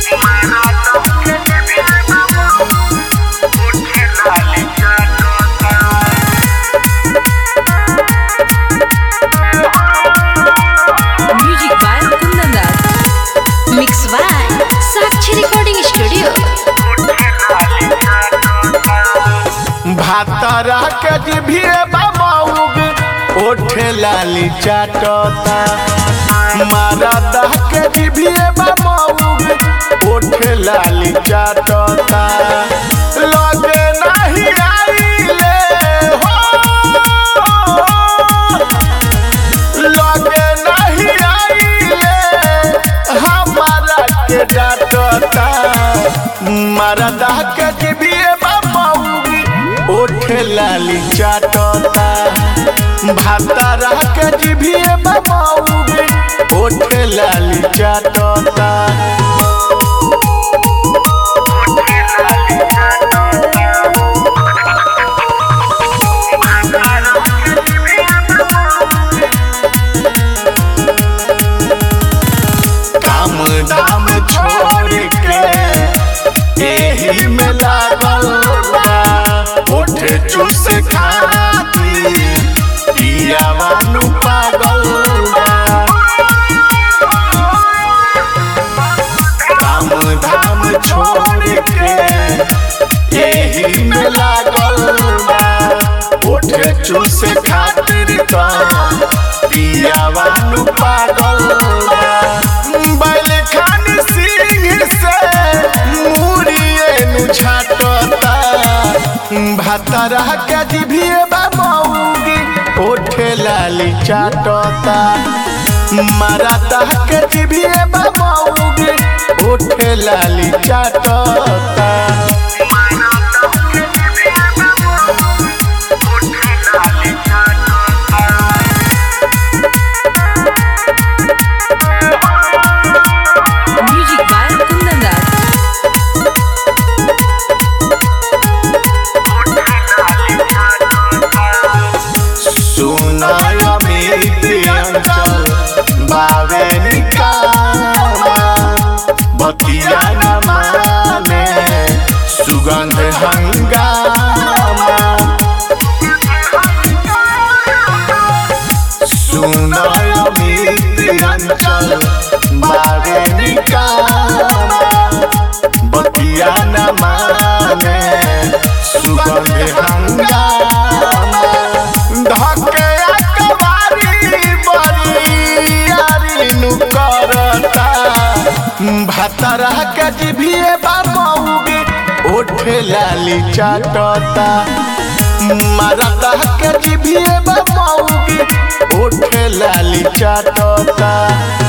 Music by Kundan Das. Mix by Sakshi Recording Studio. भातरा के जिभिए बाबूग ओठे लाली चाटता मारदा के जिभिए बाबूग ओठे लाली चाटता लगे नहीं आइले हो लगे नहीं आइले हमारा के डांटता मरदा के जिभिए बाबूगी ओठे लाली चाटता भातारा के जिभिए बाबूगी ओठे लाली चाटता काम धाम छोड़ के एही में लागल बा ओठ चूस खाती पियावानु पागल बा काम धाम छोड़ के एही में लागल बा ओठ चूस खातिर का पियावानु पागल बा बैल खान सिंह से मुड़िए नु छाटता भातरा के जिभिए बाबूगी ओठे लाली चाटता मरदा के जिभिए बाबूगी ओठे लाली चाटता Music by Kundan Das. सुनाय अमित अंचल बावे निकामा बतिया न माने सुगंध हंगामा सुनाय अमित अंचल बावे निकामा बतिया न माने सुगंध हंगामा धके अकबारी बरियारी नु करता भातरा के जिभिए बाबूगी ओठे लाली चाटता मरदा के जिभिए बाबूगी ओठे लाली चाटता